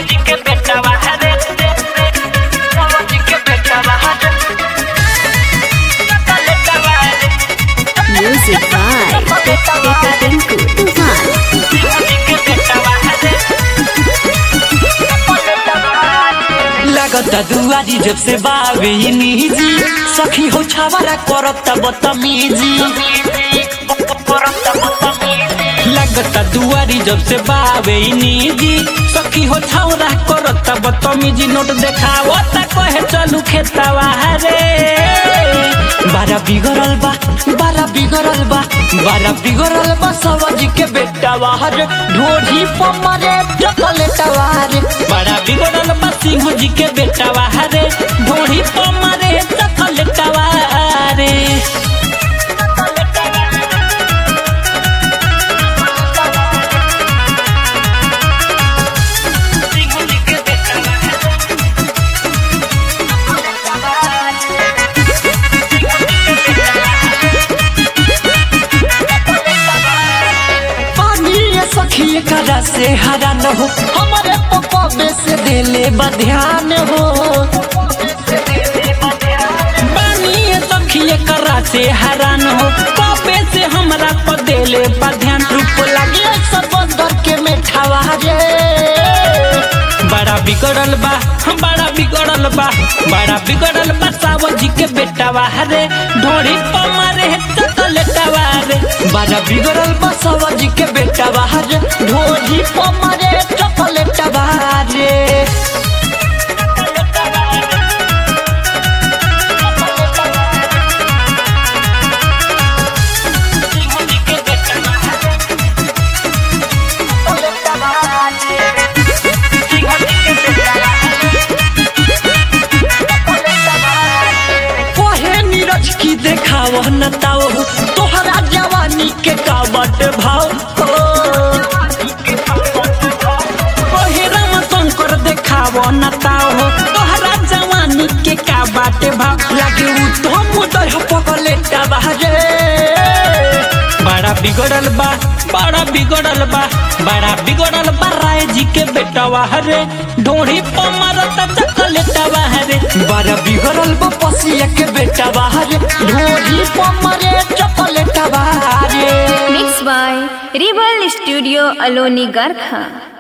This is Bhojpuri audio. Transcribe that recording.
जी के बेटा बाहर जी के बेटा बाहर लेटा बाहर Music by Tinku Tufan. जी के बेटा बाहर लागता दुआरी जब से बावे निजी सखी हो छावरा करता बदतमीजी लागता दुआरी जब से बावे निजी सखी हो छावरा करता बदतमीजी नोट देखावता कहे चलू खेतवा रे बारा बिगड़ल बा बारा बिगड़ल बा बारा बिगड़ल बा सवाजी के बेटा बाहर ढोढ़ी पमरे चॉकलेटवा रे बड़ा बिगड़ल बा सिंह जी के बेटा बाहर ढोढ़ी पमरे चॉकलेटवा रे पानी ये सखी करा से हरा न हो हमारे पप्पा में से देले बा ध्यान हो पानी ये सखी करा से हरा न हो पापे से हमरा पर देले बा ध्यान रूप लगे सब अंदर के मेठावा रे बड़ा बिगड़ल बा बड़ा बिगड़ल बा बड़ा बिगड़ल बा सावन जी के बेटा रे ढोड़ी पमारे चकलेटवा रे बड़ा बिगड़ल बा सावन जी के बेटा रे ढोड़ी पमारे चकलेटवा रे कोहे नीरज की देखाव न ताओ तोहरा जवानी के कावट भाव कोहे राम शंकर देखाव न ताओ तोहरा जवानी के का बाटे भाव लागे उ तो मुदर पकले बाहरे बड़ा बिगड़ल बा बड़ा बिगड़ल बा बड़ा बिगड़ल बा राय जी के बेटा हरे ढोड़ी पमारता चकलेटा बाहरे बड़ा बिगड़ल बा पसिया के बेटा बाहरे ढोड़ी पमारे चकलेटा बाहरे Mixed by Rebel Studio Aloni Garkha.